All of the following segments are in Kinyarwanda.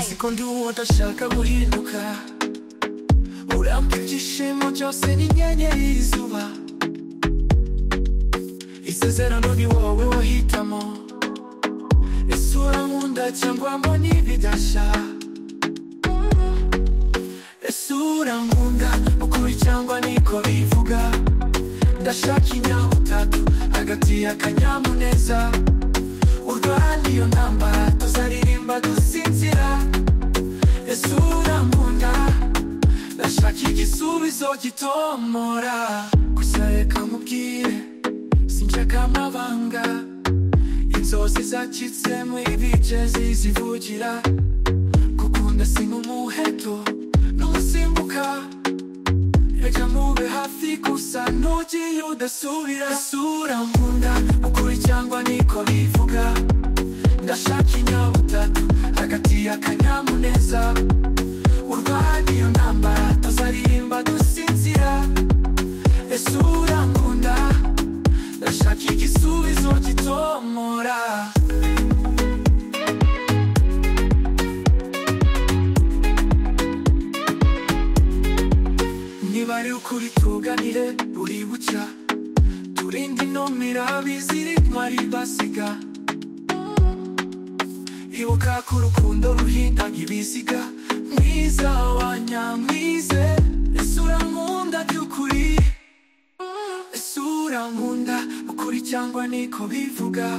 sekunde uwo ndashaka guhinduka urampa ibyishimo byose n'inyenyeri y'izuba isezerano ni wowe wahitamo isura nkunda cyangwa mbona ibidasha isura nkunda ukuri cyangwa niko bivuga ndashaka inyabutatu hagati y'akanyamuneza urwana iyo ntambara tuzaririmba dusinzira isura nkunda ndashaka igisubizo gitomora gusa reka nkubwire sinshaka amabanga inzozi zacitse mu ibigezi zivugira gukunda si nk'umuheto n'umusimbuka reka mube hafi gusa ntugiye udasubira isura nkunda ukuri cyangwa niko bivuga ndashaka inyabutatu hagati y'akanyamuneza urwana iyo ntambara tuzaririmba dusinzira isura nkunda ndashaka igisubizo gitomora niba ari ukuri tuganire buri bucya turinde intumira bizirikwa ribasiga ibuka ko urukundo ruhinda ibiziga mwiza wa nyamwize isura nkunda by'ukuri isura nkunda ukuri cyangwa niko bivuga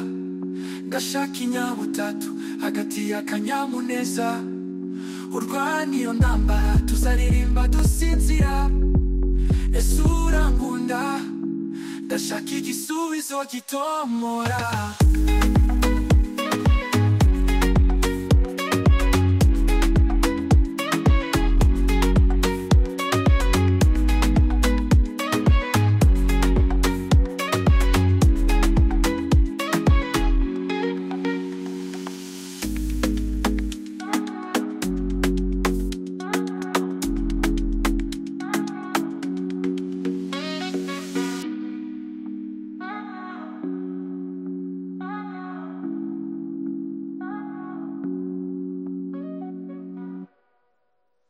ndashaka inyabutatu hagati y'akanyamuneza urwana iyo ntambara tuzaririmba dusinzira isura nkunda ndashaka igisubizo gitomora